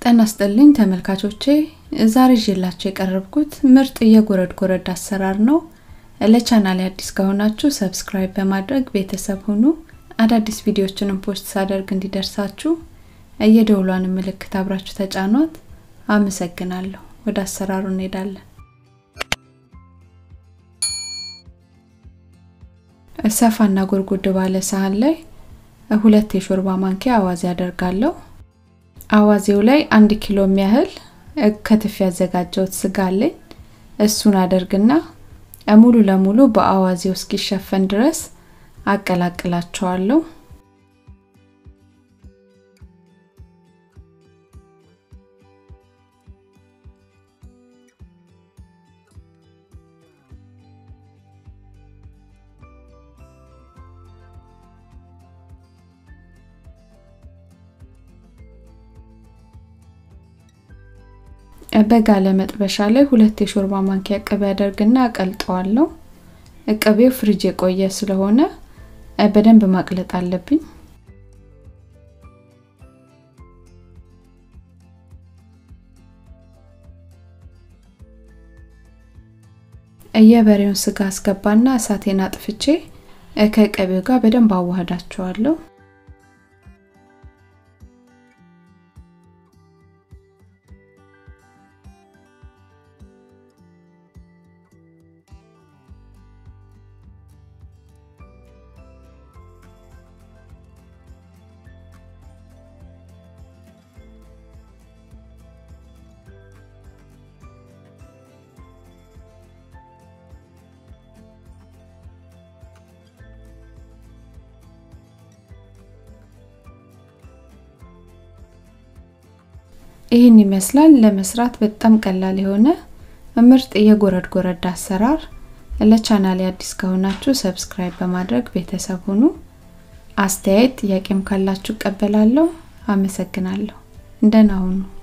ጤና ይስጥልኝ ተመልካቾቼ ዛሬ ይዤላችሁ የቀረብኩት ምርጥ የጎረድ ጎረድ አሰራር ነው። ለቻናሌ አዲስ ከሆናችሁ ሰብስክራይብ በማድረግ ቤተሰብ ሁኑ። አዳዲስ ቪዲዮዎችንም ፖስት ሳደርግ እንዲደርሳችሁ የደውሏን ምልክት አብራችሁ ተጫኗት። አመሰግናለሁ። ወደ አሰራሩ እንሄዳለን። ሰፋና ጎድጎድ ባለ ሳህን ላይ ሁለት የሾርባ ማንኪያ አዋዜ አደርጋለሁ። አዋዜው ላይ አንድ ኪሎ የሚያህል ከትፍ ያዘጋጀሁት ስጋ አለኝ። እሱን አደርግና ሙሉ ለሙሉ በአዋዜው እስኪሸፈን ድረስ አቀላቅላቸዋለሁ። በጋለ መጥበሻ ላይ ሁለት የሾርባ ማንኪያ ቅቤ አደርግና አቀልጠዋለሁ። ቅቤው ፍሪጅ የቆየ ስለሆነ በደንብ ማቅለጥ አለብኝ። የበሬውን ስጋ አስገባና እሳቴን አጥፍቼ ከቅቤው ጋር በደንብ አዋህዳቸዋለሁ። ይህን ይመስላል ለመስራት በጣም ቀላል የሆነ ምርጥ የጎረድ ጎረድ አሰራር። ለቻናሌ አዲስ ከሆናችሁ ሰብስክራይብ በማድረግ ቤተሰብ ሁኑ። አስተያየት ጥያቄም ካላችሁ እቀበላለሁ። አመሰግናለሁ። እንደና ሁኑ።